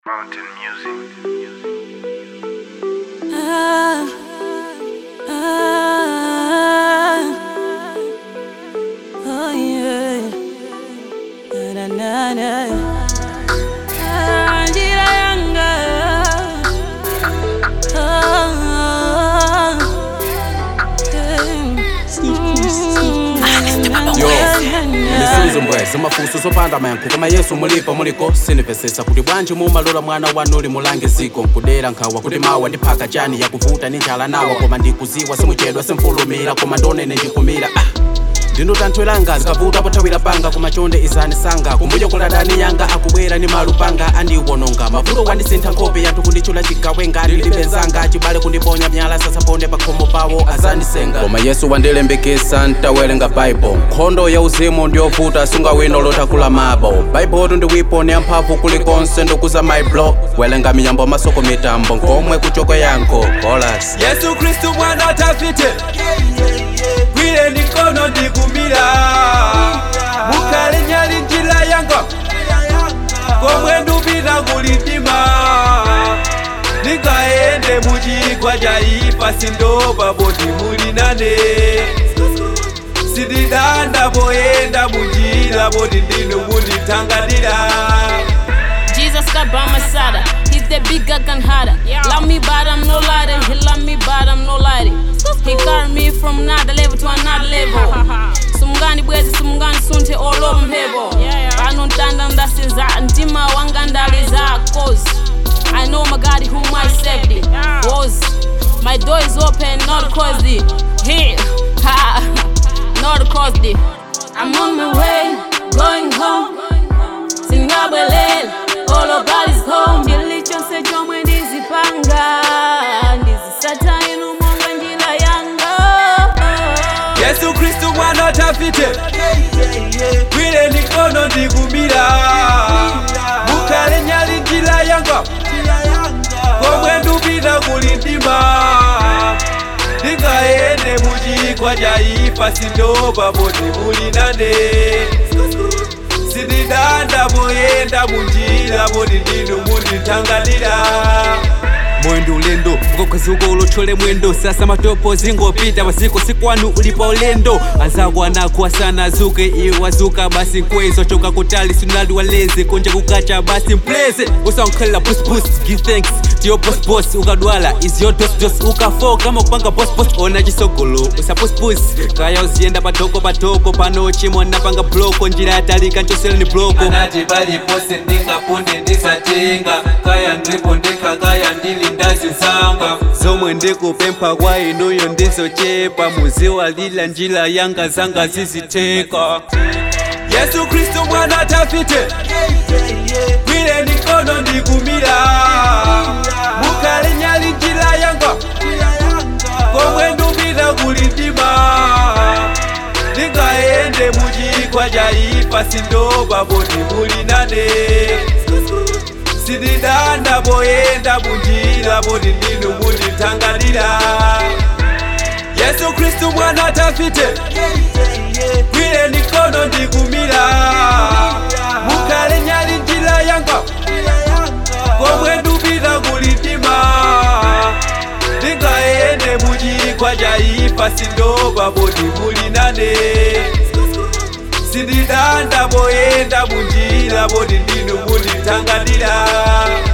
Mountain music. Ah, ah, oh yeah. Na, na, na, na. Ah, njira yanga. Ah, Yo, yeah. misuzo mbweza mafuso zopanda mayankho koma yesu mulipo muliko sinipesesa kuti bwanji mumalola mwana wanu uli mulange ziko nkudera nkhawa kuti mawa ndiphaka chani yakuvuta ni njala nawa koma ndikuziwa simuchedwa simfulumira koma ndonene ndikumira ah. ndinotanthwelanga zikavuta pothawira panga kumachonde izani sanga kumbuyo kuladani yanga akubwera ni malupanga andiwononga mavuto wandisintha nkhope yanthu kunditchula chigawe ngati ndilipenzanga chibale kundiponya myala sasaponde pakhomo pawo azandisenga koma yesu wandilembekesa ntawerenga baibo nkhondo ya uzimu ndiyovuta sungawino lotakula mabo baibotu ndiwipo ni amphamvu kulikonse ndokuza maiblo welenga miyambo masoko mitambo nkomwe kuchoko yankho holas yesu kristu mwana tafite gwire ndikono ndikumira mukale nyali njira yanga komwe ndupita kulindima ndingaende muchigwa cha ifa sindopa poti muli nane sindidanda poyenda munjira poti ndinu mundithangatira Jesus got by my side. He's the bigger gun harder. Love me, but I'm no lighter. He love me, but I'm no lighter. He carried me from another level to another level. Sumngani bwezi sumngani sunte all over mphebo. Panontanda ndasinza ndima wanga ndaliza cause I know my God whom I saved was my door is open not closed. Here, ha, not closed. I'm on my way, going home. singabwelela olobalis home ndilichonse chomwe ndizipanga ndizisata inu monga njira yanga yesu kristu mwana tafite gwire ndikono ndikumira mukale nyali njira yanga komwe ndupita kulindima ndingaende muchigwa cha ifa sindopa poti muli nane sindidanda poyenda munjira poti ndinu mundithangatira mwendo ulendo ukakhwezuka ulothole mwendo sasa matopo zingopita masiku sikwanu ulipa ulendo anzako anakho asana azuke iwe wazuka basi nkwezo choka kutali sinali waleze konje kukacha basi mpleze usankhalela busbus give thanks to your boss boss ukadwala is your dos dos ukafo kama kupanga boss boss ona chisogolo usapuspus kaya uziyenda patoko patoko pano chimwe napanga bloko njira yatalika nchosele ni bloko anati palipose ndingapunde ndisatenga kaya ndipo ndikakaya ndili ndazinzanga zomwe ndikupempha kwa inuyo ndizochepa muziwalila njira yanga zanga ziziteka yesu kristu mwana tafite gwire ndikono ndikumira mukale nyali njira yanga komwe ndupita kulindima ndingaende muchigwa cha ifa sindopa poti muli nane sindidanda poyenda munjira poti ndinu mundithangatira yesu kristu mwana tafite gwire ndikono ndikumira mukale nyali njira yanga komwe ndupita kulindima ndingaende muchigwa cha ifa sindopa poti muli nane sindidanda poyenda munjira poti ndinu mundithangatira